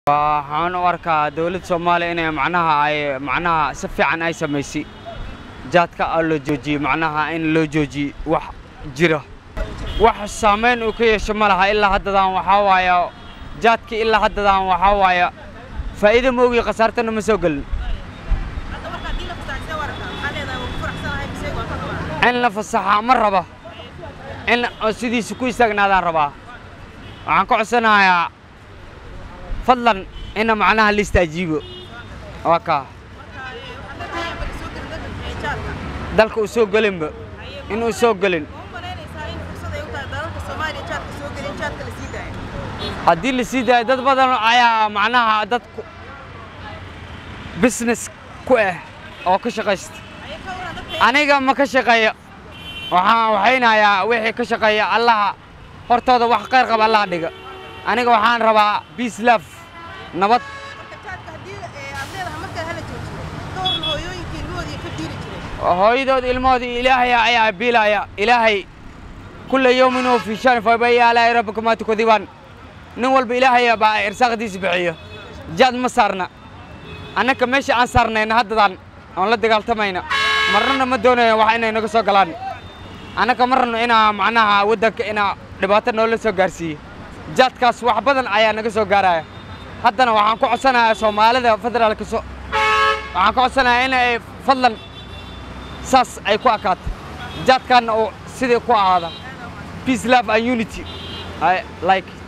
waxaan u arkaa dowladda soomaaliya inay macnaha ay macnaha si fiican ay samaysay jaadka oo la joojiyey macnaha in loo joojiyey wax jira wax saamayn uu ka yeesho ma laha ilaa haddadaan waxaa waaya jaadka ilaa haddadaan waxaa waaya faa'iido ma ogi khasaartana ma soo gelin in la fasaxa ma raba in oo sidiisa ku istaagnaadaan rabaa waxaan ka codsanayaa fadlan ina macnaha la istaajiibo waa kaa dalka uu soo gelinba inuu soo gelin haddii la sii daayo dad badan ayaa macnaha dad business ku ah oo ka shaqaysta aniga ma ka shaqeeya waxaan waxaynayaa wixii ka shaqeeya allaha hortooda wax khayr qaba allaha dhiga aniga waxaan rabaa peace love nabad hooyadood ilmahooda ilaahay ayaa biilaya ilaahay kulla yawmin huwa fii shan fabayya alaahi rabbika maa tukadibaan nin walba ilaahay baa irsaaqdiisa bixiyo jaad ma saarna annaka meesha aan saarnayna haddadaan oon la dagaaltamayna marnana ma doonayo wax inay naga soo galaan annaka ma rabno inaa macnaha waddanka inaa dhibaato noola soo gaarsiiyo jaadkaas wax badan ayaa naga soo gaaraya haddana waxaan ku codsanayaa soomaalida federaalka so waxaan ka codsanayaa in ay fadlan saas ay ku akaato jaadkaanna uu sidii ku ahaada peace love and unity I like